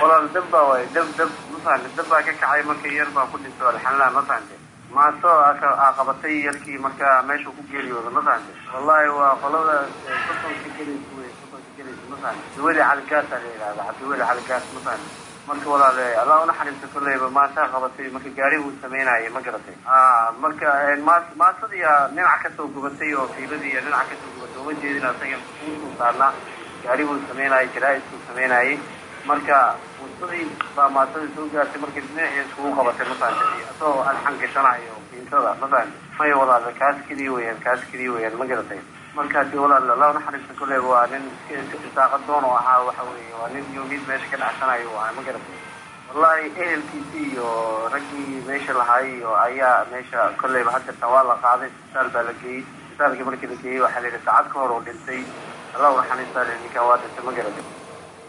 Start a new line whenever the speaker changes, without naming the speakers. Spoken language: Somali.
walaal dab baa waay dab dab mafahante dab baa ka kacay marka yar baa ku dhinto alxamdulilah mafahante maaso aa qabatay yarkii marka meesha ku geeriyooda mafahante wallahi waa qolada sotonka gelaysa wey sotonka gelaysa mafahante duweli caligaasa la yidhahda cabdiweli caligaas mafahante marka walaale allah unaxariista kolleyba maasaa qabatay marka gaari uu sameynayay ma garatay marka maas maasadiya dhinac kasoo gubatay oo fiiladiiya dhinac kasoo gubatay uma jeedin asaga uusuu saarnaa gaari buu sameynayay jaraa'isuu sameynayay marka wadadii baa maasadii soo gaartay marka dhinacii iskugu qabatay mafahante isagoo alxan gashanayo fiintada mafahante maya walaale kaas keliya weyaan kaas keliya weyaan ma garatay marka hadii walaal allah unaxariista kolleyba waa nin isaaqa doon oo ahaa waxa weeye waa nin yomid meesha ka dhacsanayo u ahaa ma garatay wallahi ehelkiisii iyo raggii meesha lahaay iyo ayaa meesha kolleyba hadeerta waa la qaaday isbitaal baa la geeyey isbitaalkii markii la geeyey waxaa la yidhi saacad ka hor oo dhintay allah unaxariista ninkaa waa dhintay ma garatay